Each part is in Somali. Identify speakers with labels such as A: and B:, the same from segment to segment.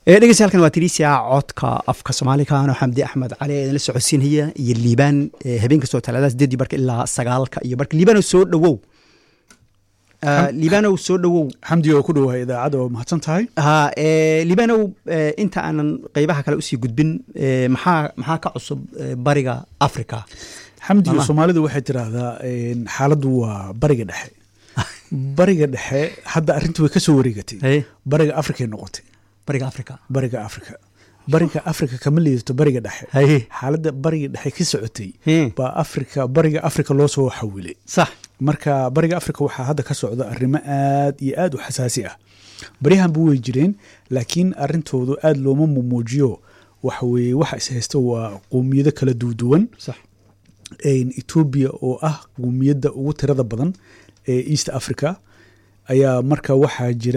A: dhegeystayaal waa tirisia codka afka soomaaliga ano xamdi axmed cali ee idinla socodsiinaya iyo liibaan habeen kastoo talaadada sideedii barka ilaa sagaalka iyo barka liibanow soo dhowow liibanow soo dhowow
B: xamdi oo ku dhowahay idaacadda oo mahadsan tahay
A: ha liibanow inta aanan qeybaha kale usii gudbin maxaa maxaa ka cusub bariga africa
B: xamdi soomaalidu waxay tiraahdaa xaaladdu waa bariga dhexe bariga dhexe hadda arrintii way ka soo wareegatay bariga africay noqotay
A: bariga africa
B: bariga africa bariga africa kama liidato bariga dhexe xaaladda bariga dhexe ka socotay baa africa bariga africa loo soo xawilay
A: sax
B: marka bariga africa waxaa hadda ka socda arrimo aad iyo aad u xasaasi ah baryahanba way jireen laakiin arrintoodu aad looma mumuujiyo waxa weeye waxa is haysta waa qowmiyado kala duuduwan etoobiya oo ah qowmiyadda ugu tirada badan ee east africa ayaa marka waxaa jira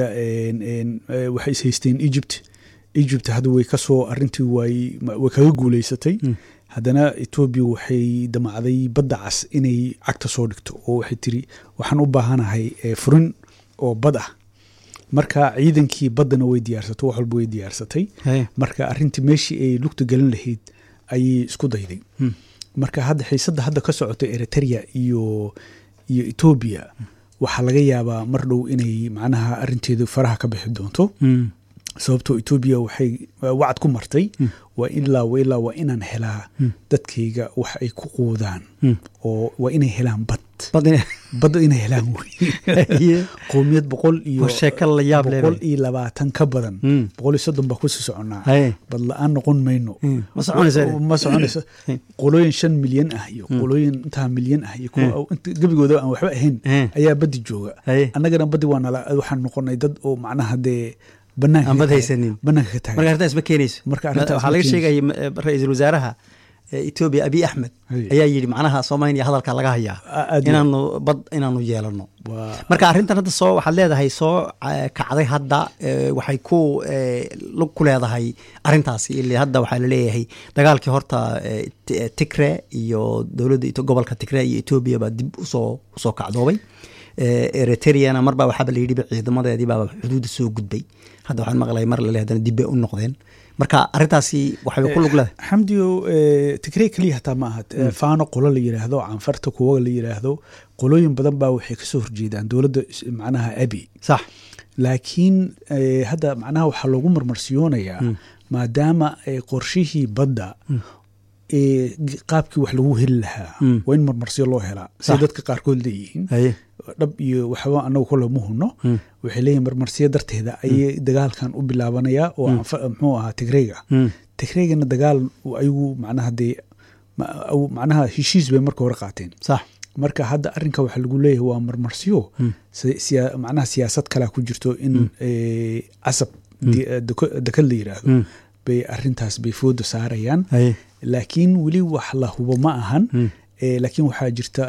B: waxay is haysteen egypt egypt hadda way kasoo arintii way kaga guuleysatay haddana etoobiya waxay damacday badda cas inay cagta soo dhigto oo waxay tiri waxaan u baahanahay furin oo bad ah marka ciidankii baddana way diyaarsatay wax walba way diyaarsatay marka arintii meeshii ay lugta gelin lahayd ayay isku dayday marka hadda xiisadda hadda ka socota eritrea iyo iyo etoobiya waxaa laga yaabaa mar dhow inay macnaha arinteedu faraha ka bixi doonto sababtoo etoobiya waxay wacad ku martay waa ilaa ilaa waa inaan helaa dadkayga wax ay ku quudaan oo waa inay helaan bad badda inay helaan wey qowmiyad boqol iyo boqol iyo labaatan ka badan boqol iyo soddon baa kusii soconaa bad la-aan noqon mayno ma soconayso qolooyin shan milyan ah iyo qolooyin intaa milyan ah iyo kuwa gebigooda aan waxba ahayn ayaa baddi jooga annagana baddi waa nala waxaan noqonay dad oo macnaha dee
A: banaanbad haysanin
B: banaanka ka taagan
A: marka arrintaas ma keenayso
B: marka arrintaas
A: waxaa laga sheegaya ra-iisul wasaaraha etoobiya abiy axmed ayaa yidhi macnaha soomaaliya hadalka laga hayaa inaanu bad inaanu yeelano marka arrintan hadda soo waxaad leedahay soo kacday hadda waxay ku lug ku leedahay arrintaasi ile hadda waxaa laleeyahay dagaalkii horta tigre iyo dowladda gobolka tigre iyo etoobiya baa dib usoo usoo kacdoobay eritreana marbaa waxaaba la yidhiba ciidamadeedii baaba xuduudda soo gudbay hadda waxaan maqlay mar lale haddana dib bay u noqdeen marka arrintaasi waxay ku lug leedahay
B: xamdiyo tigrey keliya hataa ma aha faano qolo la yidhaahdo canfarta kuwa la yidhaahdo qolooyin badan baa waxay kasoo horjeedaan dowladda macnaha abi
A: sax
B: laakiin hadda macnaha waxaa loogu marmarsiyoonayaa maadaama qorshihii badda qaabkii wax lagu heli lahaa waa in marmarsiyo loo helaa siday dadka qaarkood leeyihiin dhab iyo waxba anagu kole ma huno waxay leeyihin marmarsiyo darteeda ayay dagaalkan u bilaabanayaa oo muxuu ahaa tigreyga tigreygana dagaal ayagu macnaha dee macnaha heshiis bay marka hore qaateen
A: sax
B: marka hadda arrinka waxaa lagu leeyahay waa marmarsiyo macnaha siyaasad kalea ku jirto in casab dekad la yiraahdo bay arintaas bay fooda saarayaan laakiin weli wax la hubo ma ahan laakiin waxaa jirta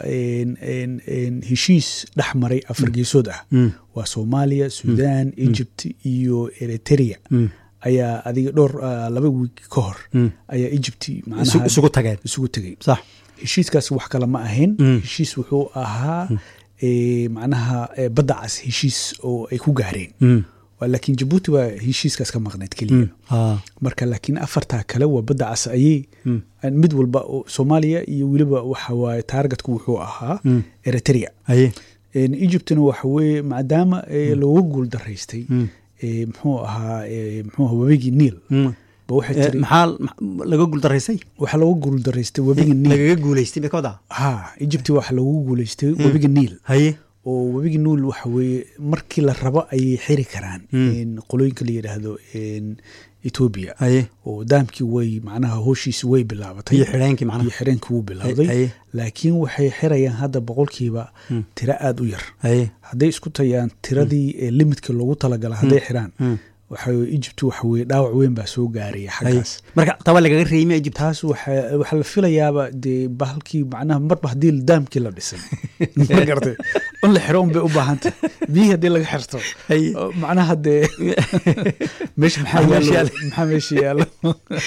B: heshiis dhex maray afar geesood ah waa soomaaliya sudan egypt iyo eritrea ayaa adiga dhowr laba wiig ka hor ayaa egypt
A: isugu tageen
B: isugu tegey
A: sax
B: heshiiskaas wax kale ma ahayn heshiis wuxuu ahaa macnaha badda cas heshiis oo ay ku gaareen laakiin jabuuti waa heshiiskaas ka maqnayd keliya marka laakiin afartaa kale waa badda cas ayay mid walba soomaaliya iyo weliba waxa waaye taargetku wuxuu ahaa eritrea egyptna waxa weye maadaama looga guul daraystay muxuu ahaa muxuu ahaa webigii niil
A: maxaa laga guuldaraystay
B: waxaa looga guuldaraystay webiga niil
A: lagaga guuleystay bay ka wadaa
B: ha egypt waxaa loogu guuleystay webiga niil
A: haye
B: oo webiga nuul waxa weeye markii la rabo ayay xiri karaan qolooyinka la yidhaahdo etoobiya oo daamkii way macnaha hooshiisi way bilaabatay
A: iyo xireenkii macnaha
B: iyo xireenkii wuu bilowday laakiin waxay xirayaan hadda boqolkiiba tiro aada u yar hadday isku tayaan tiradii limidka loogu talagala hadday xiraan waxa egypt waxa weye dhaawac weyn baa soo gaaraya xaggaas
A: marka taba lagaga reeyma egypt
B: taas waxaa la filayaaba dee bahalkii macnaha marba haddii daamkii la dhisay ma garatay in la xiro un bay u baahantay biyihii haddii laga xirto macnaha dee meesha maxaa maxaa meesha yaalo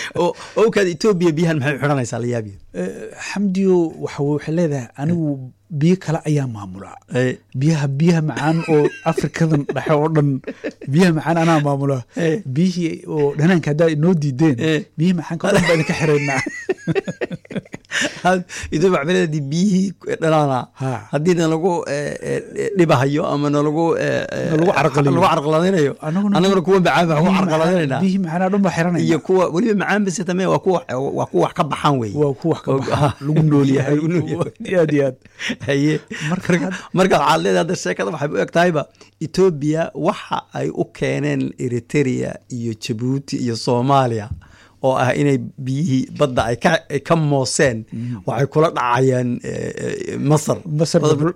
A: owkaad etoobiya biyahan maxay xidhanaysaa la yaabiya
B: xamdiyo waxa waxay leedahay anigu biyo kale ayaa maamula
A: Hey.
B: biyaha biyaha macaan oo afrikadan dhexe oo dhan biyaha macaan anaa maamula
A: Eh.
B: biyihii oo dhanaanka haddaa inoo diideen
A: Eh.
B: biyihii macaanka oo dhan baa idinka xiraynaa
A: idoo macmiladii biyihii dhanaana
B: Ha.
A: haddii nalagu eh, eh, dhibahayo ama nalagu eh, eh,
B: Nalagu carqalinayo.
A: lagu carqaladinayo
B: Anaguna-
A: annaguna kuwa macaan baa ku
B: Biyihii
A: carqaladinayna
B: macaan- biyihii macaan oo dhan baa xiranayna
A: iyo kuwa weliba macaan bise tame waa kuwa waa kuwa wax ka baxaan wey
B: waa ku wax ka
A: Oo-
B: baxa lagu nool yahay
A: Lagu nool yahay.
B: aad iyo aad
A: haye
B: Marka
A: marka
B: had-
A: marka waxaad leedahay hadda sheekada waxay u eg tahayba etoobiya waxa ay u keeneen eritrea iyo jabuuti iyo soomaaliya oo ah inay biyihii badda ay ka ay ka mooseen waxay kula dhacayaan eh, eh, masar
B: Masar
A: Badda-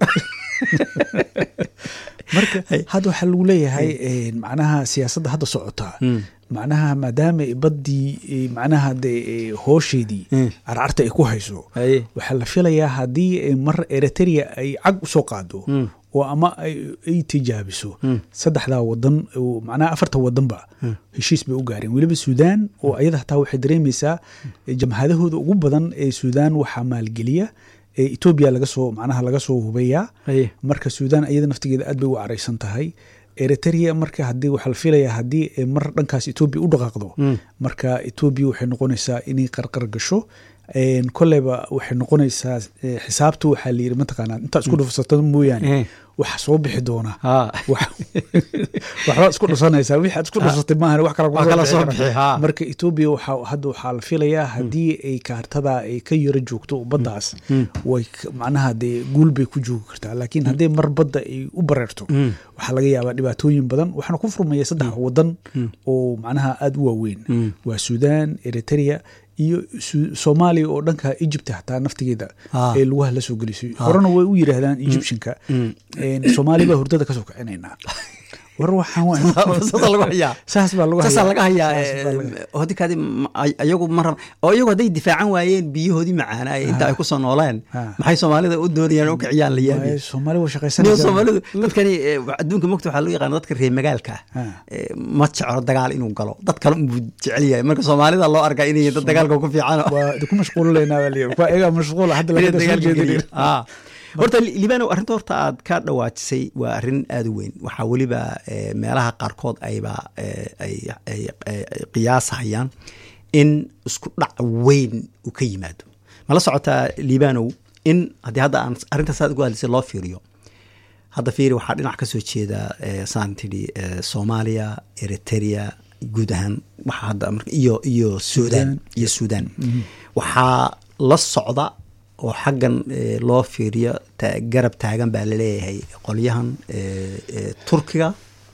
B: marka
A: Hey.
B: hadda waxaa lagu leeyahay een, macnaha siyaasadda hadda socota macnaha maadaama ay baddii eh, macnaha de eh, hoosheedii
A: Mm.
B: carcarta ay ku hayso
A: Haye.
B: waxaa la filayaa haddii ay mar eritrea ay cag usoo qaado oo ama ay ay tijaabiso saddexdaa wadan oo macnaha afarta wadanba heshiis bay u gaareen weliba suudaan oo ayada hataa waxay dareemaysaa eh, jamhadahooda ugu badan ee suudaan waxaa maalgeliya ee etoobiya laga soo macnaha laga soo hubeeyaa
A: Haye.
B: marka suudaan iyada naftigeeda aad bay u caraysan tahay eritrea marka haddii waxaa la filayaa haddii ay mar dhankaas etoobiya u dhaqaaqdo marka etoobiya waxay noqonaysaa inay qarqar gasho Een, koleyba waxay noqonaysaa eh, xisaabtu waxaa la yiri mataqaanaa intaa isku dhufsato mooyaane
A: Eh.
B: waxa soo bixi doona
A: Ha.
B: Wax- waxbaad isku dhusanaysaa wixii aad isku dhusatay maahan wax kala
A: Wax kala soo bixi, ha.
B: marka etoobiya waxaa hadda waxaa la filayaa haddii ay kaartada ay ka yaro joogto baddaas way k- macnaha dee guul bay ku joogi kartaa laakiin haddii mar badda ay u bareerto waxaa laga yaabaa dhibaatooyin badan waxaana ku furmaya saddex wadan oo macnaha aada u waaweyn waa suudaan eritrea iyo Su- soomaaliya oo dhanka egypt hataa naftigeeda
A: Ah.
B: ee lugaha la soo gelisay horena way u yidhaahdaan egyptianka Een, soomaaliya baa hurdada kasoo kicinaynaa war waxaan waa-
A: Saasa lagu hayaa.
B: saas baa lagu
A: saasaa laga hayaa
B: Saas baa laga-
A: hodikaadi ayagu ma rab oo iyagu hadday difaacan waayeen biyahoodii macaanaa ee inta ay kusoo nooleen
B: Ha.
A: maxay soomaalida u doonayaan u kiciyaan la yaabi
B: Waaye, soomaali waa
A: niyo
B: shaqaysanaysaa
A: soomaalidu dadkani eh, adduunka mogta waxaa loo yaqaana dadka reer magaalka ah
B: Ha.
A: Eh, ma jeclo dagaal inuu galo dad kale unbuu jecel yahay marka soomaalida loo arkaa inay dad dagaalka ku fiican
B: waa idinku mashquulilaynaa baa layiri waa iyagaa mashquula hadda
A: inay
B: laga soo
A: dagaalka
B: jeedin
A: geliyo. Ah. horta Li- liibano arrinta horta aad ka dhawaajisay waa arrin aada u weyn waxaa weliba eh, meelaha qaarkood ayba eh, ay ay- ay- ay qiyaasahayaan in isku dhac weyn uu ka yimaado mala socotaa liibanow in haddii hadda aan arrintaas aad ugu hadlisay loo fiiriyo hadda fiiri waxaa dhinac ka soo jeeda eh, saan tidhi eh, soomaaliya eritrea guud ahaan waxaa hadda marka iyo iyo suudaan iyo suudaan waxaa la socda oo xaggan eh, loo fiiriyo ta- garab taagan baa laleeyahay qolyahan eh, eh, turkiga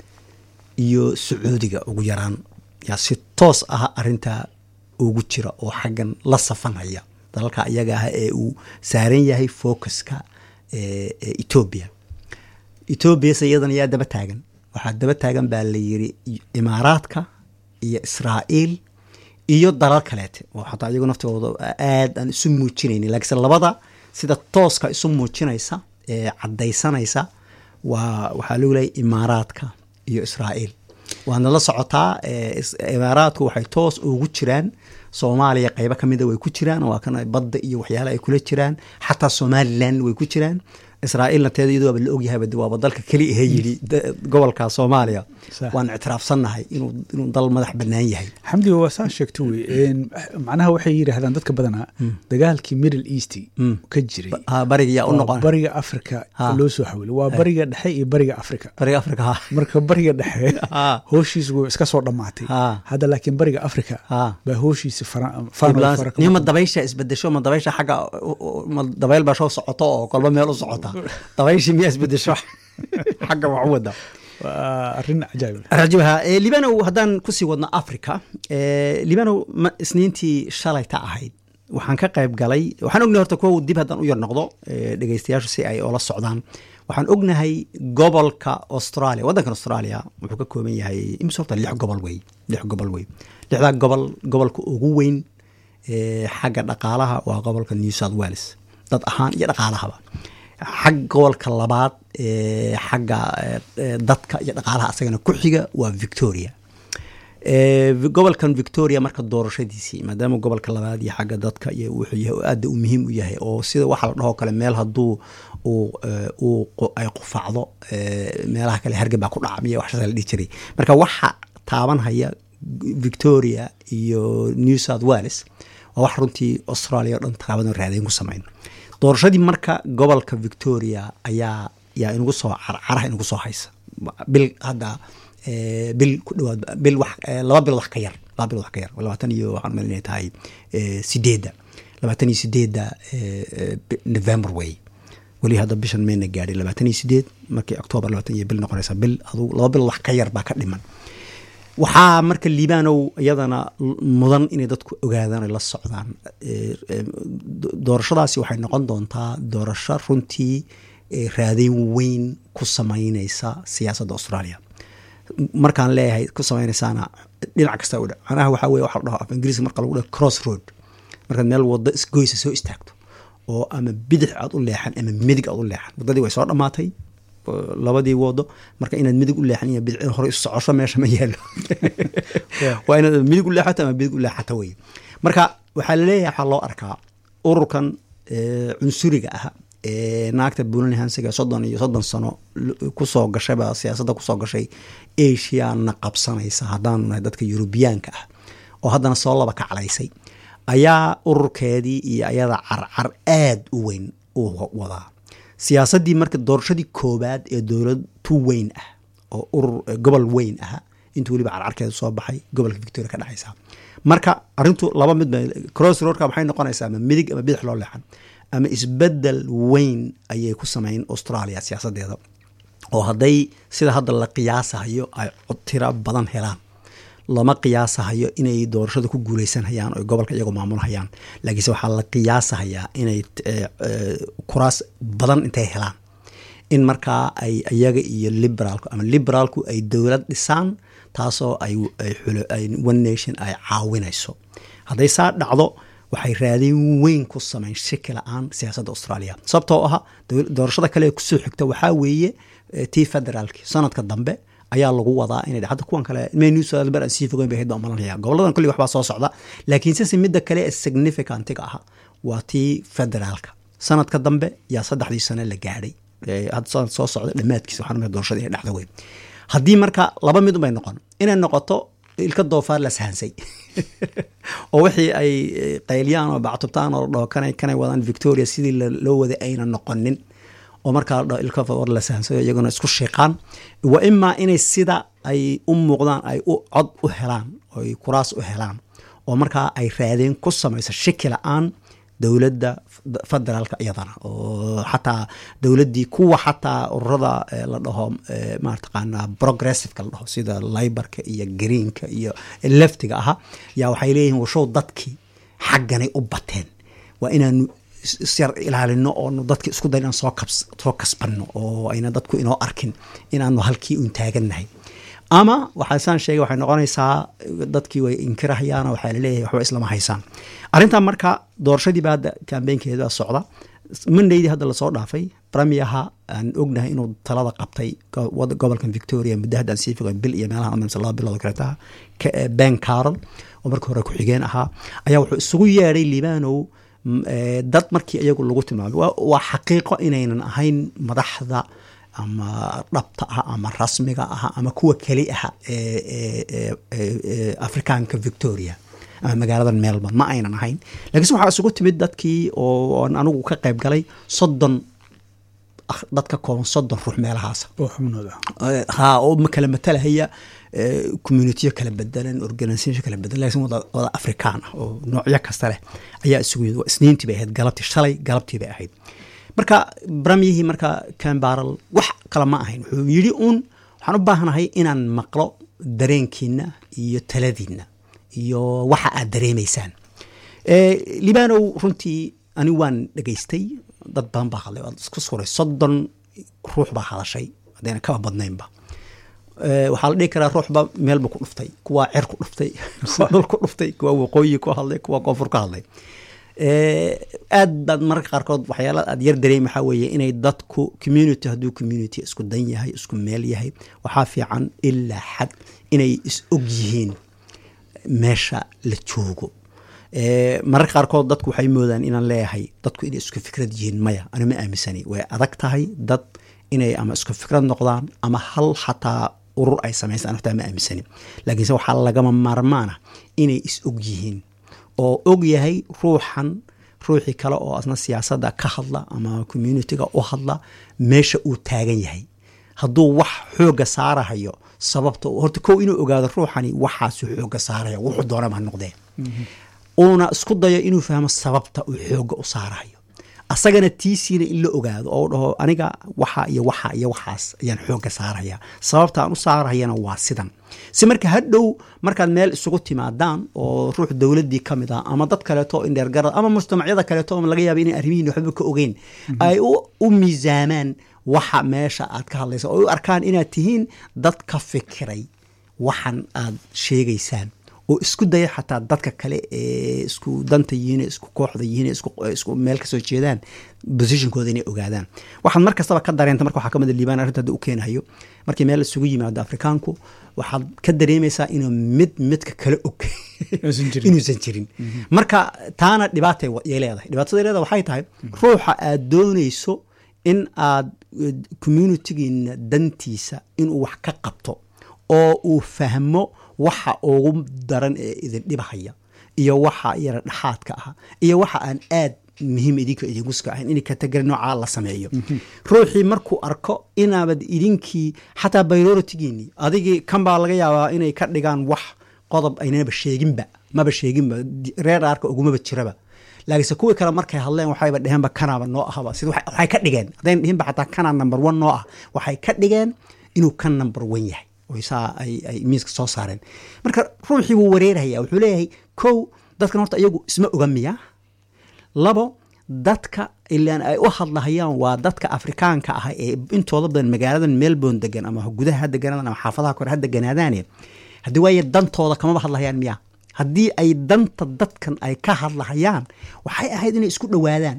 A: iyo sacuudiga ugu yaraan yaa si toos ah arintaa ugu jira oo xaggan la safanhaya dalalka iyaga ah ee uu saaran yahay focuska eh, eh, etoobiya etoobiyase iyadana yaa daba taagan waxaa daba taagan baa la yiri imaaraadka iyo israa'iil iyo dalal kaleete oo xataa iyagu naftooda aad aan isu muujinaynin laakiinse labada sida tooska isu muujinaysa ee caddaysanaysa waa waxaa lagu leeyahay imaaraadka iyo israa'iil waadna la socotaa eh, is- imaaraadku waxay toos ugu jiraan soomaaliya qeybo ka mida way ku jiraan waa kan badda iyo waxyaala ay kula jiraan xataa somaliland way ku jiraan israa'iilna teeda iyadu waaba la ogyahayba de waaba dalka keli ahee yidhi da- gobolka soomaaliya
B: Sax.
A: waan ictiraafsannahay inuu inuu dal madax bannaan yahay
B: xamdi waa saa sheegto wey Een, macnaha waxay yidhaahdaan dadka badanaa dagaalkii middle east ka jiray
A: Ah, bariga yaa u
B: waa
A: noqon
B: bariga africa
A: Ha.
B: loo soo xawilay waa bariga dhexe iyo bariga africa
A: bariga afrika ha
B: marka bariga dhexe
A: Ha.
B: hooshiisu way iska soo dhammaatay
A: Ha.
B: hadda laakiin bariga africa
A: Ha.
B: baa hooshiisi fara- faano
A: Ambulance-
B: fara ka
A: niyo ma
B: maqan.
A: dabaysha isbedesho ma dabaysha xagga u- u- ma dabayl baa soo socoto oo kolba meel u socota dabayshii miyaa isbedesho xagga wax u wada
B: waa arrin cajaa'ib
A: rajibaha eh, libanow haddaan kusii wadno africa eh, libanow ma isniintii shalayta ahayd waxaan ka qayb galay waxaan ognahay horta kuwa dib haddaan u yar noqdo eh, dhegeystayaashu si ay oola socdaan waxaan ognahay gobolka australia waddankan australia wuxuu ka kooban yahay imise horta lix gobol wey lix gobol wey lixdaa gobol gobolka ugu weyn eh, xagga dhaqaalaha waa gobolka new south wales dad ahaan iyo dhaqaalahaba xag gobolka labaad ee xagga eh, eh, dadka iyo dhaqaalaha asagana ku xiga waa victoria gobolkan victoria marka doorashadiisii maadaama gobolka labaad iyo xagga dadka iyo wuxuu yahay oo aada u muhiim u yahay oo sida waxa la dhahoo kale meel hadduu uu ay qufacdo meelaha kale hargab baa ku dhaca miya waxshaasa la dhihi jiray marka waxa taabanhaya victoria iyo new south wales waa wax runtii australia o dhan taabadan raadayn ku sameyn doorashadii marka gobolka victoria ayaa yaa inugu soo carcaraha inugu soo haysa bil hadda bil ku dhawaad bil wax laba bilood wax ka yar laba bilood wax ka yar labaatan iyo waxaan mal inay tahay sideedda labaatan iyo sideedda november way weli hadda bishan mayna gaadhin labaatan iyo sideed markii octoobar labaatan iyo bil noqonaysa bil aduu laba bilood wax ka yar baa ka dhiman waxaa marka liibanow iyadana mudan inay dadku ogaadaan ay la socdaan doorashadaasi waxay noqon doontaa doorasho runtii raadeyn weyn ku sameyneysa siyaasadda australia markaan leeyahay ku sameyneysaana dhinac kasta u dha macnaha waxaa weye waxa la dhaho af ingiriiska marka lagu dhaho cross road markaad meel waddo isgoysa soo istaagto oo ama bidix aad u leexan ama midig aad u leexan waddadii way soo dhammaatay labadii wado marka inaad midig u leexan iyo bidc hore socosho meesha ma yaalo waa inaad midig u leexato ama bidig u leexato wey marka waxaa laleeyahay waxaa loo arkaa ururkan cunsuriga ah ee naagta buulan hansiga soddon iyo soddon sano kusoo gashayba siyaasadda kusoo gashay asiana qabsanaysa haddaanu nahay dadka yurubiyaanka ah oo haddana soo laba kaclaysay ayaa ururkeedii iyo ayada carcar aada u weyn u wadaa siyaasaddii marka doorashadii koobaad ee dowlad tu weyn ah oo urur gobol weyn ah intuu weliba carcarkeeda soo baxay gobolka victoria ka dhexaysa marka arintu laba mid cross roadka maxay noqonaysaa ama midig ama bidix loo leexan ama isbedel weyn ayay ku sameyn australia siyaasadeeda oo hadday sida hadda la qiyaasahayo ay tiro badan helaan lama qiyaasahayo inay doorashada ku guuleysanhayaan oo gobolka iyagoo maamulhayaan laakiinse waxaa la qiyaasahayaa inay kuraas badan intay helaan in markaa ay iyaga iyo liberaalku ama liberaalku ay dowlad dhisaan taasoo ay one nation ay caawinayso hadday saa dhacdo waxay raadin weyn ku sameyn shaki la-aan siyaasadda australia sababtoo aha doorashada kale ee kusoo xigta waxaa weeye tii federaalki sanadka dambe ayaa lagu wadaa inay hadda kuwan kale menusber aan sii fogeyn bay ahayd baan malanaya goboladan kulli waxbaa soo socda laakiin sise midda kale ee significantiga ah waa tii federaalka sanadka dambe yaa saddexdii sano la gaadhay hadda sanad soo socda dhammaadkiisa waxaan doorashada inay dhacda weyn haddii marka laba mid unbay noqon inay noqoto ilka doofaar la sahansay oo wixii ay qayliyaan oo bactubtaan oo dhaho kanay kanay wadaan victoria sidii loo waday ayna noqonin oo markaa la ilka war la sahansayo iyaguna isku shiiqaan wa imaa inay sida ay u muuqdaan ay u cod u helaan oo ay kuraas u helaan oo markaa ay raadeen ku samayso shaki la-aan dowladda federaalka iyadana oo xataa dowladdii kuwa xataa ururada la dhaho marataqaana progressiveka la dhaho sida libarka iyo greenka iyo leftiga aha yaa waxay leeyihin washow dadkii xagganay u bateen waa inaanu isyar ilaalino oonu dadki isku day inaan soo soo kasbanno oo ayna dadku inoo arkin inaanu halkii un taagannahay ama waxaa saan sheegay waxay noqonaysaa dadkii way inkirahayaan waxaa laleeyahay waxba islama haysaan arrintan marka doorashadiiba hadda kambeynkeeda socda mondaydii hadda lasoo dhaafay bramiaha aan ognahay inuu talada qabtay gobolkan victoria muddo haddaan sii fogan bil iyo meelaha amamsa laba bilood kaleetaha ben carol oo markii hore ku-xigeen ahaa ayaa wuxuu isugu yeedhay libanow dad markii iyagu lagu tilmaamay waa xaqiiqo inaynan ahayn madaxda ama dhabta ah ama rasmiga ah ama kuwa keli ah ee afrikaanka victoria ama magaaladan melbourne ma aynan ahayn lakiinse waxaa isugu timid dadkii oo anigu ka qayb galay soddon dadka kooban soddon ruux meelahaasa ha oo kala matalahaya communitiyo kala bedelan organisation kala bedelan lakin wada afrikaan ah oo noocyo kasta leh ayaa isugu yimid isniintii bay ahayd galabtii shalay galabtii bay ahayd marka bramyihii marka cambaral wax kale ma ahayn wuxuu yidhi uun waxaan u baahanahay inaan maqlo dareenkiina iyo taladiina iyo waxa aad dareemaysaan libanow runtii ani waan dhegaystay dad badan baa hadlay waad isku suray soddon ruux baa hadashay haddayna kaba badnaynba waxaa la dhihi karaa ruuxba meelba ku dhuftay kuwaa cer ku dhuftay kuwaa dhul ku dhuftay kuwaa waqooyi ku hadlay kuwaa koonfur ka hadlay aad baad mararka qaarkood waxyaala aad yar dareem waxaa weeye inay dadku community hadduu community isku dan yahay isku meel yahay waxaa fiican ilaa xad inay is og yihiin meesha la joogo mararka qaarkood dadku waxay moodaan inaan leeyahay dadku inay isku fikrad yihiin maya ani ma aaminsani way adag tahay dad inay ama isku fikrad noqdaan ama hal xataa urur ay samaystaan hortaa ma aaminsani laakiinse waxaa lagama maarmaana inay is og yihiin oo og yahay ruuxan ruuxii kale oo asna siyaasadda ka hadla ama communitiga u hadla meesha uu taagan yahay hadduu wax xooga saarahayo sababta horta kow inuu ogaado ruuxani waxaasu xooga saaraya wuxuu doonaba ha noqdee uuna isku dayo inuu fahmo sababta uu xooga u saarahayo asagana tiisiina in la ogaado oo dhaho aniga waxa iyo waxa iyo waxaas ayaan xooga saaraya sababta aan u saarahayana waa sidan si marka hadhow markaad meel isugu timaadaan oo ruux dowladii ka mid ah ama dad kaleeto indheergarad ama mujtamacyada kaleeto oo laga yaaba inay arrimihiin waxba ka ogeyn ay u miisaamaan waxa meesha aad ka hadlaysa oo u arkaan inaad tihiin dad ka fikiray waxan aad sheegaysaan oo isku daya xataa dadka kale ee isku danta yihiin isku kooxda yihiin isku meel kasoo jeedaan positionkooda inay ogaadaan waxaad mar kastaba ka dareenta marka waxaa ka mida liibaan arrinta hadda u keenayo markii meel isugu yimaado afrikaanku waxaad ka dareemaysaa inuu mid midka kale og inuusan jirin marka taana dhibaatay leedahay dhibaatada leedahay waxay tahay ruuxa aad doonayso in aad communitigiina dantiisa inuu wax ka qabto oo uu fahmo waxa ugu daran ee idin dhibahaya iyo waxa yara dhexaadka ah iyo waxa aan aad muhiim idinka idinkuska ahayn in kategori noocaa la sameeyo ruuxii markuu arko inaabad idinkii xataa bayroritigiinii adigii kan baa laga yaabaa inay ka dhigaan wax qodob aynaba sheeginba maba sheeginba reer aarka ugumaba jiraba laakiinse kuwii kale markay hadleen waxayba dheheenba kanaaba noo ahaba sida waxay ka dhigeen haddayn dhihinba xataa kanaa number one noo ah waxay ka dhigeen inuu kan number one yahay saa ay miiska soo saareen marka ruuxii wuu wareeraya wuxuu leeyahay kow dadkan horta iyagu isma oga miya labo dadka ilaan ay u hadlahayaan waa dadka afrikaanka ah ee intooda badan magaaladan melbourne degan ama gudaha ha deganaadaan ama xaafadaha kore ha deganaadaane haddii waaye dantooda kamaba hadlahayaan miya haddii ay danta dadkan ay ka hadlahayaan waxay ahayd inay isku dhowaadaan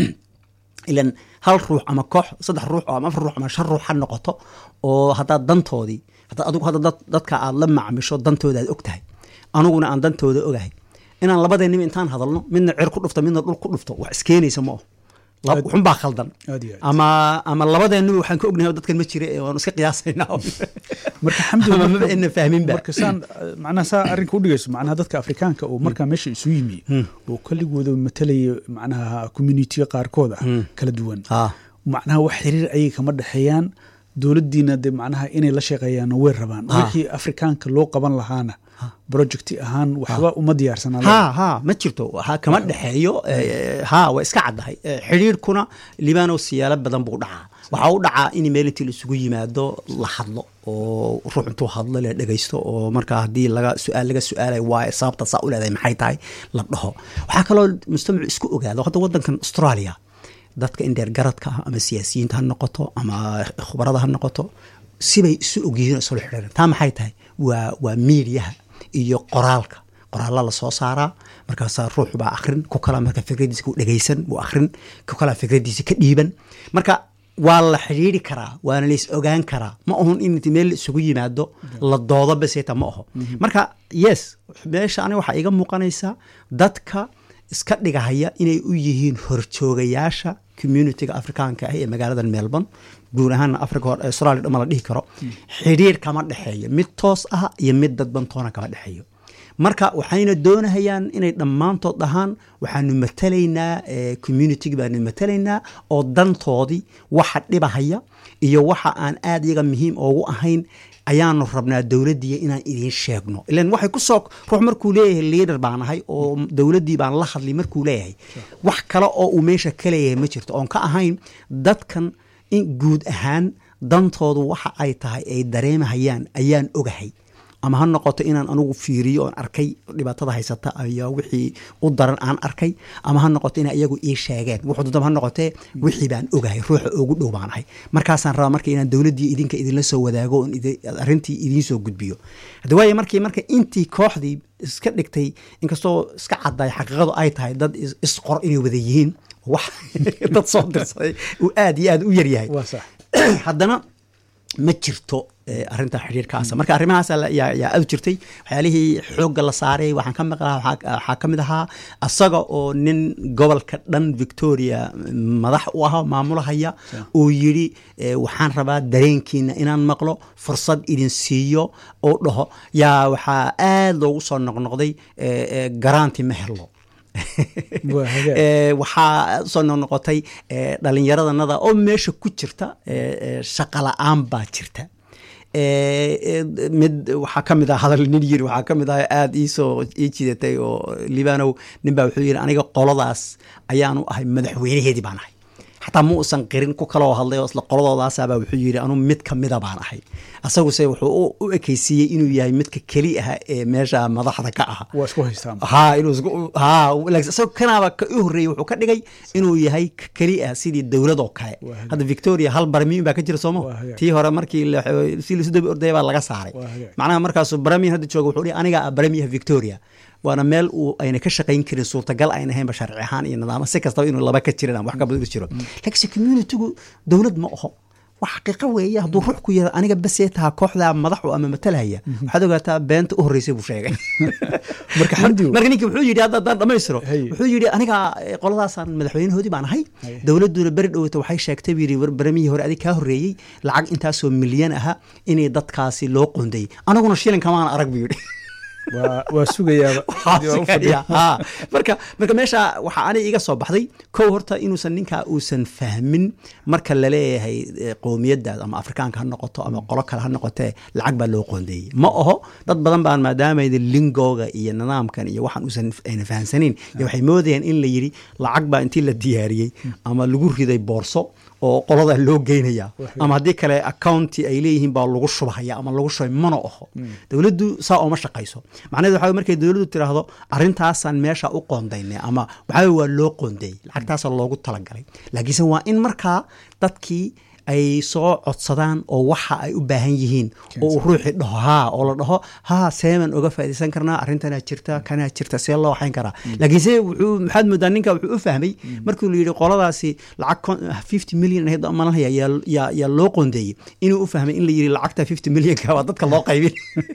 A: ilan hal ruux ama koox saddex ruux ama afar ruux ama shan ruux ha noqoto oo haddaad dantoodii haddaad adigu hadda dadka aad la macmisho dantooda aad og tahay aniguna aan dantooda ogahay inaan labadeenniba intaan hadalno midna cer ku dhufto midna dhul ku dhufto wax iskeenaysa ma aho xunbaa khaldan ama ama labadeenniba waxaan ka ognahay dadkan ma jira waanu iska qiyaasaynaa
B: marka xamdulillah
A: maba ina fahminba
B: marka saan macnaha saa arrinka u dhigayso macnaha dadka afrikaanka oo markaa meesha isu yimi oo kaligooda matalaya macnaha communitiga qaarkood ah kala duwan macnaha wax xiriir ayay kama dhexeeyaan dowladdiina de macnaha inay la shaqeeyaan way rabaan wixii afrikaanka loo qaban lahaana projecti ahaan waxba uma diyaarsanaa
A: ha ha ma jirto ha kama dhexeeyo ha waa iska caddahay xidhiirkuna libaanow siyaalo badan buu dhacaa waxaa u dhacaa in meel intii la isugu yimaado la hadlo oo ruux intuu hadlo la dhegaysto oo markaa haddii laga su-aal laga su-aalay waaye sababta saa u leedahay maxay tahay la dhaho waxaa kaloo mujtamacu isku ogaado hadda waddankan australia dadka indheer garadka ah ama siyaasiyiinta ha noqoto ama khubarada ha noqoto sibay isu ogyihiin oo isula xidhiiran taa maxay tahay waa waa miidiyaha iyo qoraalka qoraalla la soo saaraa markaasaa ruux baa akhrin ku kala marka fikradiisa ku dhegaysan wuu akhrin ku kala fikradiisa ka dhiiban marka waa la xidhiiri karaa waana la is ogaan karaa ma ahun in meel isugu yimaado la doodo beseta ma aho marka yes meesha aniga waxaa iga muuqanaysaa dadka iska dhigahaya inay u yihiin horjoogayaasha communitiga afrikaanka ah ee magaalada melbourne guud ahaan africa hore australia dhama la dhihi karo xidhiir kama dhexeeyo mid toos ah iyo mid dadbantoona kama dhexeeyo marka waxayna doonahayaan inay dhammaantood dhahaan waxaanu matalaynaa communitigi baanu matalaynaa oo dantoodii waxa dhibahaya iyo waxa aan aad iyaga muhiim oogu ahayn ayaanu rabnaa dowladdiiya inaan idiin sheegno ilan waxay ku soo ruux markuu leeyahay liader baan ahay oo dowladdii baan la hadlay markuu leeyahay wax kale oo uu meesha ka leeyahay ma jirto oon ka ahayn dadkan in guud ahaan dantoodu waxa ay tahay ay dareemahayaan ayaan ogahay ama ha noqoto inaan anugu fiiriyo oon arkay dhibaatada haysata ayaa wixii u daran aan arkay ama ha noqoto ina iyagu ii sheegeen wuxuu dudaba ha noqotee wixii baan ogahay ruuxa ugu dhow baan ahay markaasaan rabaa marka inaan dowladdii idinka idinla soo wadaago oon arrintii idiin soo gudbiyo haddi waayo markii marka intii kooxdii iska dhigtay inkastoo iska cadday xaqiiqadu ay tahay dad isqor inay wada yihiin wax dad soo dirsaday uu aad iyo aad u yaryahay haddana ma jirto arinta xidhiirkaasa marka arrimahaas yaa aad jirtay waxyaalihii xoogga la saaray waxaan ka maqlaa waxaa ka mid ahaa asaga oo nin gobolka dhan victoria madax u ah maamulahaya uu yidhi waxaan rabaa dareenkiina inaan maqlo fursad idin siiyo oo dhaho yaa waxaa aad loogu soo noqnoqday garaanti ma helo waxaa soo noqnoqotay dhallinyaradanada oo meesha ku jirta shaqa la-aan baa jirta mid waxaa ka mid ah hadal nin yiri waxaa ka mid ah aada iisoo ii jidatay oo libanow nin baa wuxuu yidhi aniga qoladaas ayaanu ahay madaxweynaheedii baan ahay xataa ma uusan qirin ku kaloo hadlay oo isla qoladoodaasabaa wuxuu yidhi anuu mid ka mida baan ahay asaguse wuxuu u ekeysiiyey inuu yahay midka keli ah ee meesha madaxda ka ah
B: waa isku haystaan
A: ha inuu ha isagoo kanaaba ka u horreeyey wuxuu ka dhigay inuu yahay keli ah sidii dowlad oo kale hadda victoria hal baramiin baa ka jira sooma tii hore markii si lisu dabi ordaya baa laga saaray macnaha markaasu baramiin hadda jooga wuxuu dhihi aniga ah baramiyaha victoria waana meel uu ayna ka shaqayn karin suurtagal ayna ahaynba sharci ahaan iyo nidaamo si kastaba inuu laba ka jirin wax kabad jiro laakiinse communitygu dowlad ma aho wax xaqiiqo weeye hadduu ruux ku yara aniga basee taha kooxdaa madaxu ama matalhaya waxaad ogaataa beenta u horreysay buu sheegay
B: marka xamdi
A: marka ninki wuxuu yidhi hadda haddaan dhammaystiro wuxuu yidhi aniga qoladaasaan madaxweynahoodii baan ahay dowladduna beri dhowata waxay sheegtay buu yidhi baramihii hore adig kaa horreeyey lacag intaasoo milyan aha inay dadkaasi loo qondayy anaguna shilin kamaan arag buu yidhi
B: waa sugayaa
A: marka marka meesha waxaa ani iga soo baxday kow horta inuusan ninkaa uusan fahmin marka laleeyahay qowmiyadaas ama afrikaanka ha noqoto ama qolo kale ha noqotee lacag baa loo qoondeeyey ma aho dad badan baan maadaamayda lingooga iyo nidaamkan iyo waxaan uusan ayna fahamsanayn iyo waxay moodayaan in la yidhi lacag baa intii la diyaariyey ama lagu riday boorso oo qolada loo geynaya ama haddii kale accounti ay leeyihiin baa lagu shubhaya ama lagu shubay mana aho dowladdu saa ooma shaqayso macnaheed waxa markay dowladdu tiraahdo arrintaasaan meesha u qoondaynay ama waxaa waa loo qoondeeyey lacagtaasa loogu talagalay laakiinse waa in markaa dadkii ay soo codsadaan oo waxa ay u baahan yihiin oo uu ruuxii dhaho haa oo la dhaho haa seeman oga faaidaysan karnaa arrintanaa jirta kanaa jirta see loo waxayn karaa laakiinse wuxuu maxaad moodaa ninka wuxuu u fahmay markii la yidhi qoladaasi lacag fifty million ahayd malanhaya yaa loo qoondeeyey inuu u fahmay in la yidhi lacagta fifty millionka waa dadka loo qaybin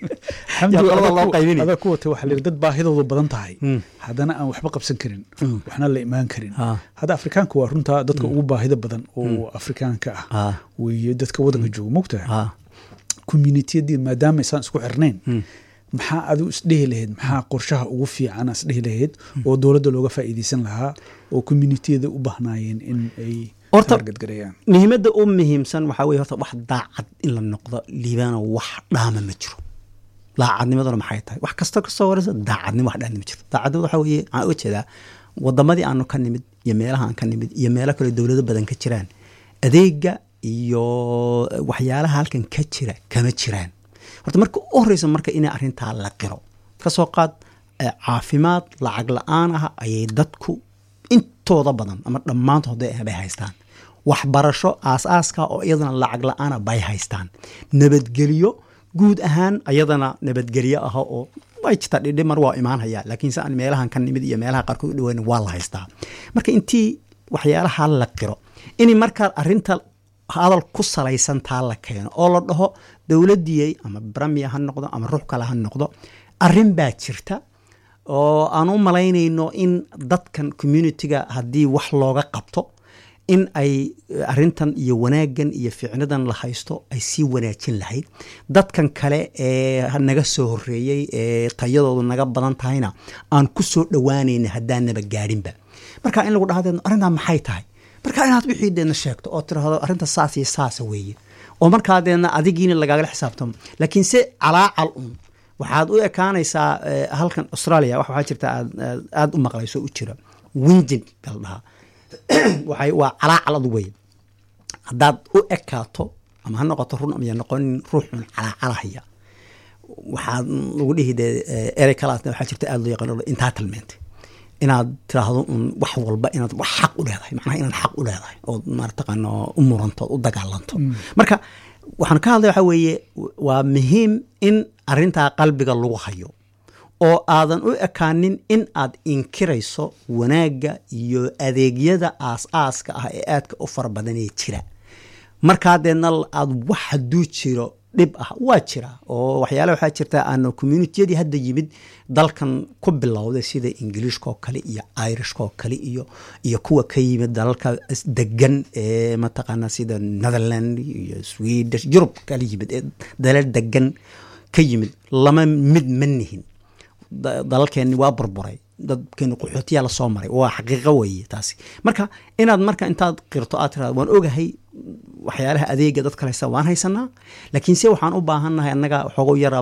B: loo qaybin adaa ku watay waxaa la yidhi dad baahidoodu badan tahay haddana aan waxba qabsan karin waxna la imaan karin hadda afrikaanka waa runtaa dadka ugu baahida badan oo afrikaanka ah weye dadka wadanka jooga mogtaha communitiyadii maadaama isaan isku xirnayn maxaa adigu isdhehi lahayd maxaa qorshaha ugu fiican isdhehi lahayd oo dowladda looga faa'iideysan lahaa oo communitiyada u bahnaayeen in ay
A: horta muhiimadda u muhiimsan waxaa weye horta wax daacad in la noqdo liibaano wax dhaama ma jiro daacadnimaduna maxay tahay wax kastoo kasoo horeysa daacadnimo wax dhaama ma jiro daacadnimada waxaa weye waxaan uga jeedaa wadamadii aanu ka nimid iyo meelaha aan ka nimid iyo meelo kale dowlado badan ka jiraan adeega iyo waxyaalaha halkan ka jira kama jiraan horta marka u horeysa marka inay arrintaa la qiro kasoo qaad caafimaad lacag la-aan ah ayay dadku intooda badan ama dhammaantood bay haystaan waxbarasho aas-aaska oo iyadana lacag la-aana bay haystaan nabadgelyo guud ahaan ayadana nabadgelyo ah oo way jirtaa dhidhimar waa imaanhaya laakiinse aan meelahan ka nimid iyo meelaha qaarkood u dhaweyn waa la haystaa marka intii waxyaalaha la qiro in markaa arinta hadal ku salaysan taa la keeno oo la dhaho dowladiyey ama bramiya ha noqdo ama ruux kale ha noqdo arin baa jirta oo aan u malaynayno in dadkan communitiga haddii wax looga qabto in ay arintan iyo wanaaggan iyo ficnadan la haysto ay sii wanaajin lahayd dadkan kale ee naga soo horeeyey ee tayadoodu naga badan tahayna aan ku soo dhowaanayna haddaanaba gaadhinba marka in lagu dhahdeedno arrintaa maxay tahay marka inaad wixii deedna sheegto oo tiraahdo arrinta saas iyo saasa weeye oo markaa deedna adigiina lagaagala xisaabtamo laakiin se calaacal un waxaad u ekaanaysaa halkan australia wax waxaa jirta aad aada u maqlayso u jira wingin baa la dhahaa waxay waa calaacal adu weye haddaad u ekaato ama ha noqoto run ama ya noqonin ruuxun calaacalahaya waxaad lagu dhihi dee erey kalaasna waxaa jirta aada loo yaqaan entitlement inaad tiraahdo un wax walba inaad wax xaq u leedahay macnaha inaad xaq u leedahay ood marataqaano u muranto ood u dagaalanto marka waxaan ka hadlay waxaa weeye waa muhiim in arrintaa qalbiga lagu hayo oo aadan u ekaanin in aad inkirayso wanaagga iyo adeegyada aas-aaska ah ee aadka u fara badanee jira markaa deedna aad wax hadduu jiro dhib ah waa jira oo waxyaale waxaa jirta aan communitiyadii hadda yimid dalkan ku bilowday sida ingiliishka oo kale iyo irishka oo kale iyo iyo kuwa ka yimid dalalka degan ee mataqaana sida netherland iyo swedish yurub kala yimid ee dalal degan ka yimid lama mid ma nihin dalalkeenni waa burburay dadkeeni qaxootiyaa lasoo maray waa xaqiiqo weeye taasi marka inaad marka intaad qirto aad tirado waan ogahay waxyaalaha adeega dadka haysta waan haysanaa laakiin se waxaan u baahannahay annaga xoogo yara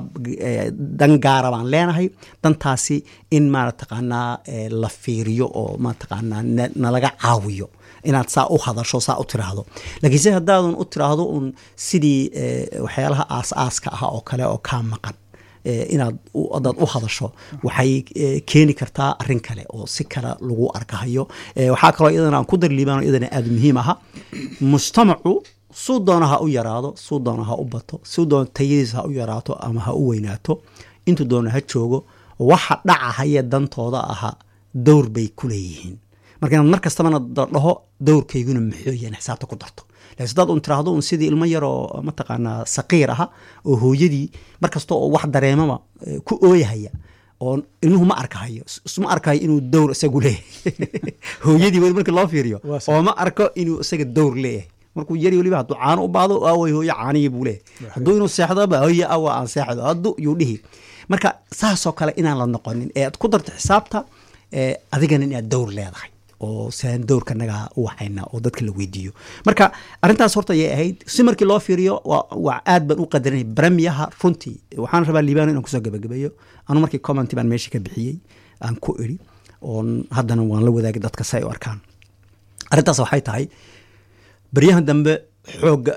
A: dan gaara baan leenahay dantaasi in marataqaanaa la fiiriyo oo mataqaanaa nalaga caawiyo inaad saa u hadasho saa u tiraahdo laakiin se haddaadan u tiraahdo un sidii waxyaalaha aas-aaska ah oo kale oo kaa maqan inaad adaad u hadasho waxay keeni kartaa arin kale oo si kale lagu arkahayo waxaa kaloo iyadana aan ku darliibaan iyadana aada muhiim aha mujtamacu suu doona ha u yaraado suu doona ha u bato suu doona tayadiisa ha u yaraato ama ha u weynaato intuu doona ha joogo waxa dhacahaya dantooda aha dowr bay ku leeyihiin marka inaad mar kastabana dhaho dowrkayguna maxooyan xisaabta ku darto lakin hadaad un tiraahdo un sidii ilmo yaroo mataqaanaa saqiir aha oo hooyadii mar kasta oo wax dareemaba ku ooyahaya oo ilmuhu ma arkahayo isma arkahayo inuu dowr isagu leeyahay hooyadii weli markii loo fiiriyo oo ma arko inuu isaga dowr leeyahay markuu yari weliba hadduu caano u baado aaway hooyo caanihii buu leeyahay hadduu inuu seexdoba hooyo awa aan seexdo hadduu yuu dhihi marka saasoo kale inaan la noqonin ee aad ku darto xisaabta adigana inaad dowr leedahay oo siaan dowrka nagaa u waxayna oo dadka la weydiiyo marka arrintaas horta ayay ahayd si markii loo fiiriyo waa aad baan u qadarinay bremiyaha runtii waxaan rabaa liibano inaan kusoo gabagabeeyo anu markii commenty baan meesha ka bixiyey aan ku iri oon haddana waan la wadaagay dadka si ay u arkaan arrintaas waxay tahay baryahan dambe xooga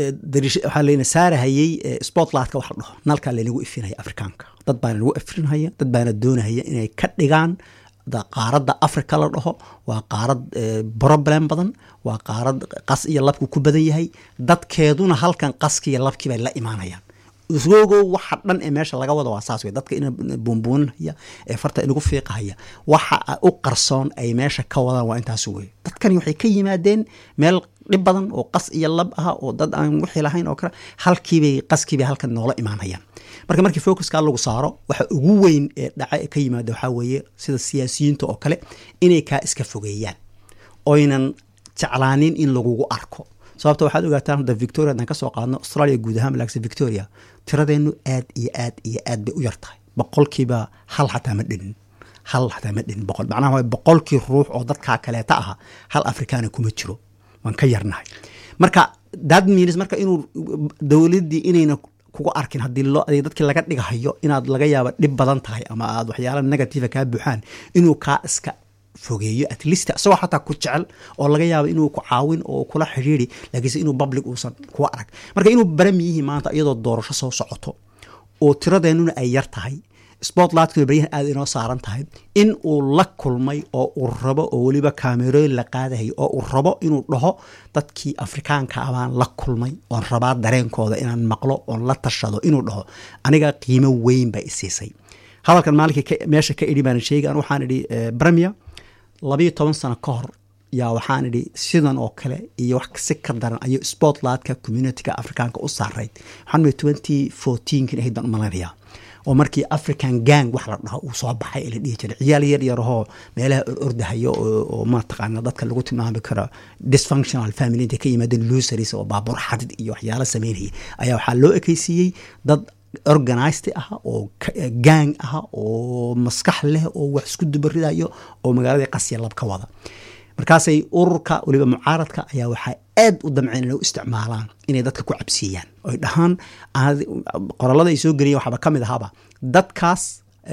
A: waxaa layna saarahayey spotlightka wax la dhaho nalkaa laynagu ifinaya afrikaanka dad baana nagu ifrinhaya dad baana doonahaya inay ka dhigaan qaaradda africa la dhaho waa qaarad problem badan waa qaarad qas iyo labku ku badan yahay dadkeeduna halkan qaskiiyo labkii bay la imaanayaan isgogow waxa dhan ee meesha laga wada waa saas wey dadka ina buunbuuninhaya ee farta inagu fiiqahaya waxa u qarsoon ay meesha ka wadaan waa intaas wey dadkani waxay ka yimaadeen meel dhib badan oo qas iyo lab ah oo dad aan wixii lahayn oo kale halkiibay qaskiibay halkan noola imaanayaan marka markii focuska lagu saaro waxa ugu weyn ee dhaca ka yimaada waxaa weeye sida siyaasiyiinta oo kale inay kaa iska fogeeyaan oynan jeclaanin in lagugu arko sababta waxaad ogaataan hadda victoria haddaan ka soo qaadno australia guud ahaan malaagsa victoria tiradeennu aad iyo aad iyo aad bay u yar tahay boqolkiiba hal xataa ma dhinin hal xataa ma dhinin boqol macnaha waa boqolkii ruux oo dadkaa kaleeta aha hal afrikaana kuma jiro waan ka yarnahay marka that means marka inuu dowladdii inayna kuga arkin haddii loo adeeg dadkii laga dhigahayo inaad laga yaaba dhib badan tahay ama aad waxyaala negativa kaa buuxaan inuu kaa iska fogeeyo at least isagoo xataa ku jecel oo laga yaabo inuu ku caawin oo kula xidhiiri laakiinse inuu public uusan kuga arag marka inuu baramiyihii maanta iyadoo doorasho soo socoto oo tiradeennuna ay yar tahay spotlightka baryahan aada inoo saaran tahay in uu la kulmay oo uu rabo oo weliba kaamerooyin la qaadahayo oo uu rabo inuu dhaho dadkii afrikaanka abaan la kulmay oon rabaa dareenkooda inaan maqlo oon la tashado inuu dhaho aniga qiimo weyn baa isiisay hadalkan maalinkii meesha ka idhi baan sheegi an waxaan idhi bremia labayo toban sano ka hor yaa waxaan idhi sidan oo kale iyo wax si ka daran ayuu spotlightka communityga afrikaanka u saareyd waxaan ii twenty fourteenkin ahayd baan umaleynayaa oo markii african gang wax la dhaho uu soo baxay la dhihi jiray ciyaal yar yarahoo meelaha ordahayo oo mataqaana dadka lagu tilmaami karo dysfunctional family intay ka yimaadeen lusaris oo baabuur xadid iyo waxyaala sameynaya ayaa waxaa loo ekeysiiyey dad organized ah oo gang ah oo maskax leh oo wax isku dubaridayo oo magaalada qasya lab ka wada markaasay ururka waliba mucaaradka ayaa waxaa aad u damceen inay u isticmaalaan inay dadka ku cabsiiyaan oy dhahaan qorallada ay soo geliyen waxaaba ka mid ahaaba dadkaas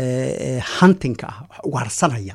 A: huntingka ah wax ugaarsanaya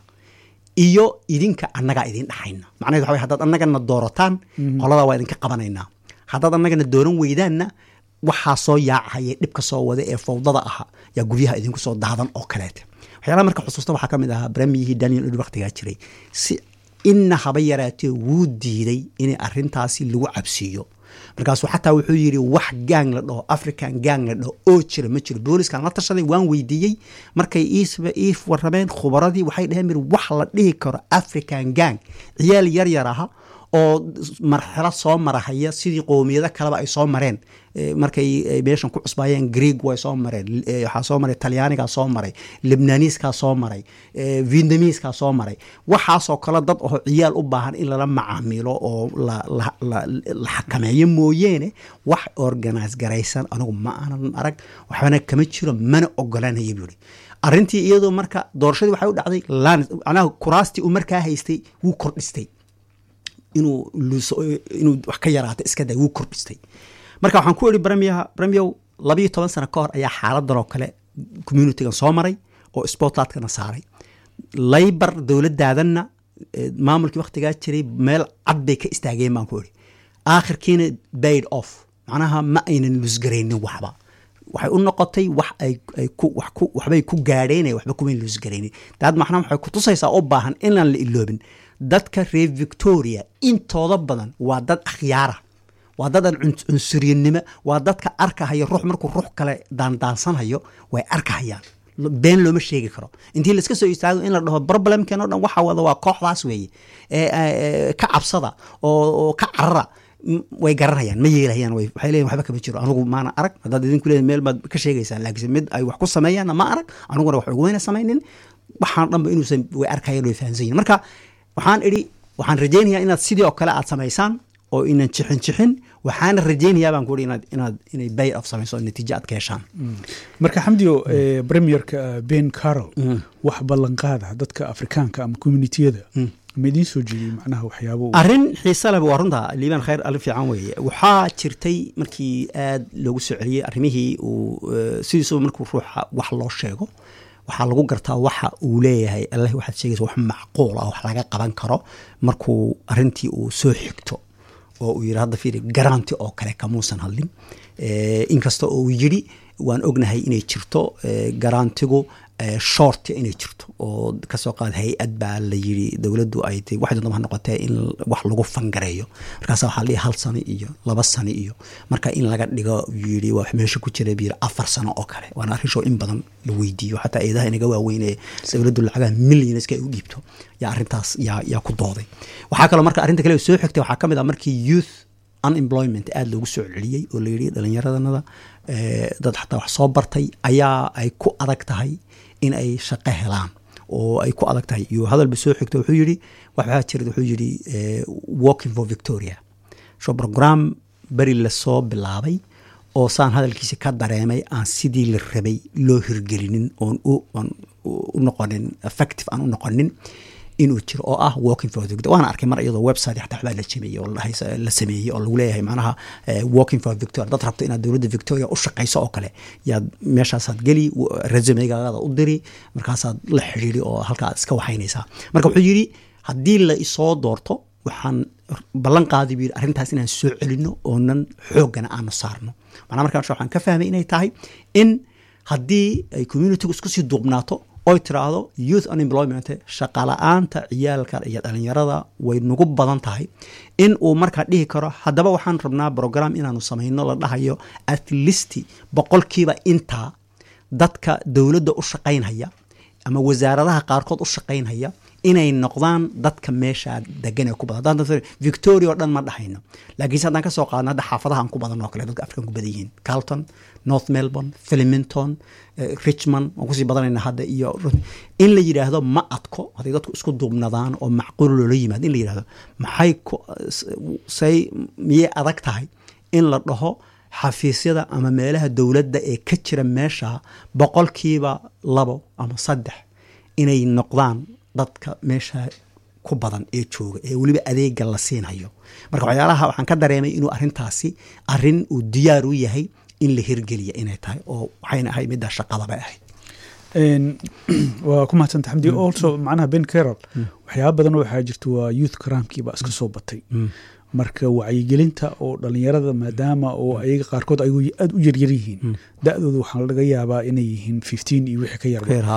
A: iyo idinka annagaa idin dhaxayna macnaheed waxa way haddaad annagana doorataan qoladaa waa idinka qabanaynaa haddaad annagana dooran weydaanna waxaa soo yaacahaya dhibka soo wada ee fawdada aha yaa guryaha idinku soo daadan oo kaleete waxyaalaha marka xusuusta waxaa ka mid ahaa bremiyihii daniel id waktigaa jiray si inna haba yaraatee wuu diiday inay arintaasi lagu cabsiiyo markaasuu xataa wuxuu yidhi wax gang la dhaho african gang la dhaho oo jira ma jiro booliskan la tashaday waan weydiiyey markay ii warrameen khubaradii waxay dhaheen mir wax la dhihi karo african gang ciyaal yar yar aha oo marxalo soo marahaya sidii qoomiyado kaleba ay soo mareen markay meeshan ku cusbaayeen greeg way soo mareen waxaa soo maray talyaanigaa soo maray libnaniiskaa soo maray vietnamiiskaa soo maray waxaasoo kale dad oo ciyaal u baahan in lala macaamilo oo la xakameeyo mooyeene wax organise garaysan anigu ma aanan arag waxbana kama jiro mana ogolanaya buuri arrintii iyadoo marka doorashadii waxay u dhacday manaha kuraastii uu markaa haystay wuu kordhistay inuu inuu wax ka yaraata iska day wuu kordhistay marka waxaan ku iri bremiyaha bremiyow labayo toban sano ka hor ayaa xaaladan oo kale communitigan soo maray oo sportlatkana saaray laybar dowladaadanna maamulkii waktigaa jiray meel cad bay ka istaageen baan ku iri aakhirkiina baid off macnaha ma aynan lusgaraynin waxba waxay u noqotay wax ay waxbay ku gaadheen waxba kumayn lusgaraynin daad maxna waxay kutusaysaa u baahan inaan la iloobin dadka reer victoria intooda badan waa dad akhyaara waa dad aan cunsuryanimo waa dadka arkahaya ruux markuu ruux kale daandaansanhayo way arkahayaan been looma sheegi karo intii laiska soo istaago in la dhaho problemken o dhan waxa wada waa kooxdaas weeye ka cabsada oo ka carara way garanayaan ma yeelahayaan waxay leeyihin waxba kama jiro anugu maana arag haddaad idinku leeyihin meel baad ka sheegaysaan laakiinse mid ay wax ku sameeyaanna ma arag aniguna wax ugumeyna samaynin waxaan dhanba inuusan way arkayaan way fahansan yihin marka waxaan idhi waxaan rajaynayaa inaad sidii oo kale aad samaysaan oo inan jixin jixin waxaana rajaynayaa baan ku inaad inaad inay bay of samayso natiijo aad ka heshaan
B: marka xamdiyo premierka ben carol wax ballanqaada dadka afrikaanka ama communitiyada ma idiin soo jeediyey macnaha waxyaabo
A: arrin xiise leh waa runta liibaan khayr alin fiican weeye waxaa jirtay markii aad loogu soo celiyey arrimihii uu sidiisuba markuu ruuxa wax loo sheego waxaa lagu gartaa waxa uu leeyahay allah waxaad sheegaysa wax macquul ah wax laga qaban karo markuu arrintii uu soo xigto oo uu yidhi hadda fiiri garanti oo kale kamuusan hadlin inkasta oo uu yidhi waan ognahay inay jirto garantigu short inay jirto oo kasoo qaad hay-ad baa la yiri dowladdu ay tay waxay doonta ha noqotee in wax lagu fangareeyo markaasa waxaa la dhihi hal sano iyo laba sano iyo marka in laga dhigo yiri waa meesha ku jira biyir afar sano oo kale waana arrin show in badan la weydiiyo xataa eedaha inaga waaweyn ee dowladdu lacagaha millionska ay u dhiibto yaa arrintaas yaa yaa ku dooday waxaa kaloo marka arrinta kale soo xigtay waxaa ka mid ah markii youth unemployment aada loogu soo celiyey oo la yidhi dhallinyaradanada dad xataa wax soo bartay ayaa ay ku adag tahay in ay shaqo helaan oo ay ku adag tahay iyo hadalba soo xigto wuxuu yidhi waxaa jira wuxuu yidhi walking for victoria sho program beri lasoo bilaabay oo saan hadalkiisi ka dareemay aan sidii la rabay loo hirgelinin oon u noqonin effective aan u noqonin inuu jiro oo ah walking for victoria waana arkay mar iyadoo website xataa waxbaa la jameeyey oo la sameeyey oo lagu leeyahay macnaha walking for victoria dad rabto inaad dowladda victoria u shaqayso oo kale yaad meeshaasaad geli resumegaada u diri markaasaad la xidhiiri oo halkaa aad iska waxaynaysaa marka wuxuu yidhi haddii la isoo doorto waxaan ballan qaadi buu yidhi arrintaas inaan soo celino oonan xooggana aanu saarno macnaa markaa waxaan ka fahmay inay tahay in haddii ay communitygu isku sii duubnaato oy tiraahdo youth unemployment shaqala-aanta ciyaalka iyo dhalinyarada way nagu badan tahay in uu markaa dhihi karo haddaba waxaan rabnaa brogram inaanu samayno la dhahayo at least boqolkiiba intaa dadka dowladda u shaqaynhaya ama wasaaradaha qaarkood u shaqaynhaya inay noqdaan dadka meesha degan ee ku badan victoria oo dhan ma dhahayno laakiinse haddaan kasoo qaadno hadda xaafadaha aan ku badan oo kale dadka afrikan ku badan yihiin carlton north melbourne filiminton richmond waan kusii badanayna hadda iyo in la yidhaahdo ma adko hadday dadku isku duubnadaan oo macquul loola yimaado in la yidhahdo maxay say miyay adag tahay in la dhaho xafiisyada ama meelaha dowladda ee ka jira meesha boqolkiiba labo ama saddex inay noqdaan dadka meesha ku badan ee jooga ee weliba adeega la siinhayo marka waxyaalaha waxaan ka dareemay inuu arrintaasi arrin uu diyaar u yahay in la hirgeliya inay tahay oo waxayna ahayd middaa shaqadabay ahayd
B: waa ku mahadsanta xamdi also macnaha ben carol waxyaaba badan waxaa jirta waa youth cramkii baa iska soo batay marka wacyigelinta oo dhalinyarada maadaama oo ayaga qaarkood ay aada u yaryar yihiin da-dooda waxaa laga yaabaa inay yihiin fifteen iyo wixii ka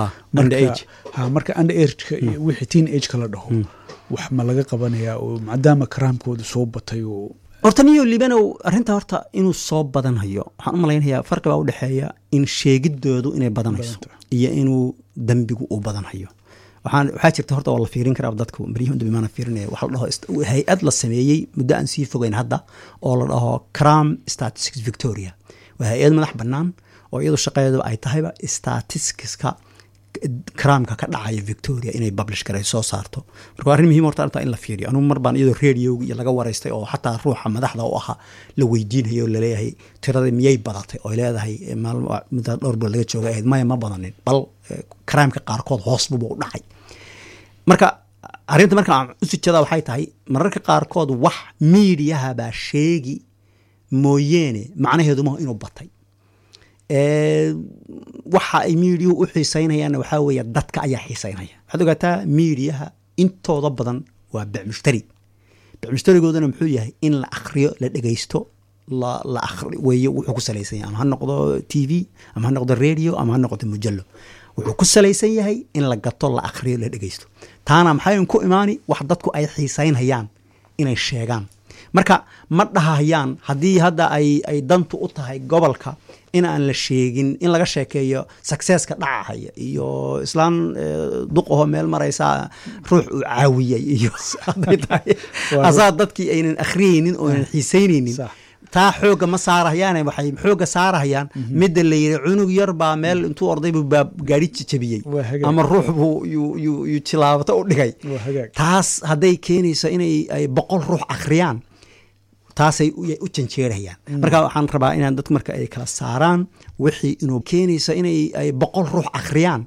B: yarha marka under ageka iyo wixii teen ageka la dhaho wax ma laga qabanayaa oo maadaama karaamkooda soo batay oo
A: horta niyo libanow arrinta horta inuu soo badanhayo waxaan u malaynayaa farqi baa udhexeeya in sheegidoodu inay badanayso iyo inuu dembigu uu badanhayo waxaan waxaa jirta horta waa la fiirin karaa dadku maryahun dambe maana fiirinaya waxa la dhaho ist- hay-ad la sameeyey muddo aan sii fogeyn hadda oo la dhaho cram statistics victoria waa hay-ad madax bannaan oo iyadu shaqadeedu ay tahayba statisticska cramka ka dhacaya victoria inay publish garay soo saarto marka waa arrin muhiim horta arrintaa in la fiiriyo anugu mar baan iyadoo radioga iyo laga waraystay oo xataa ruuxa madaxda u ahaa la weydiinayo oo laleeyahay tirada miyay badatay oo leedahay eh, maalmo muddo dhowr bilood laga jooga ahayd maya ma badanin bal eh, crimeka qaarkood hoos buba u dhacay marka arrinta marka aan u sijada waxay tahay mararka qaarkood wax miidiyaha baa sheegi mooyeene macnaheedu maha inuu batay Ee, waxa ay miidiyuhu u xiisaynayaanna waxaa weeye dadka ayaa xiisaynaya waxaad ogaataa miidiyaha intooda badan waa becmushtari becmushtarigoodana muxuu yahay in la akhriyo la dhegeysto la la akhri weeye wuxuu ku salaysan yahay ama ha noqdo t v ama ha noqdo radio ama ha noqdo mujallo wuxuu ku salaysan yahay in la gato la akhriyo la dhegeysto taana maxay ku imaani wax dadku ay xiisaynhayaan inay sheegaan marka ma dhahayaan haddii hadda ay ay dantu u tahay gobolka in aan la sheegin in laga sheekeeyo successka dhacahaya iyo islaan eh, duq ahoo meel maraysa ruux uu caawiyey iyo hadday tahay
B: Waa
A: asaa dadkii aynan akhriyeynin oo aynan xiisaynaynin
B: Sax.
A: taa xooga ma saarahayaan waxay xooga saarahayaan midda la yidhi cunug yar baa meel intuu orday buu baa gaari jabiyey
B: Waa hagaag.
A: ama ruux buu yuu yuu yuu jilaabato u dhigay
B: Waa hagaag.
A: taas hadday keenayso inay ay boqol ruux akhriyaan taasay u u janjeerayaan marka waxaan rabaa inaan dadku marka ay kala saaraan wixii inuu keenayso inay ay boqol ruux akhriyaan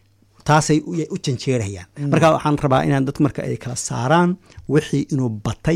A: taasay u u janjeerayaan marka waxaan rabaa inaan dadku marka ay kala saaraan wixii inuu batay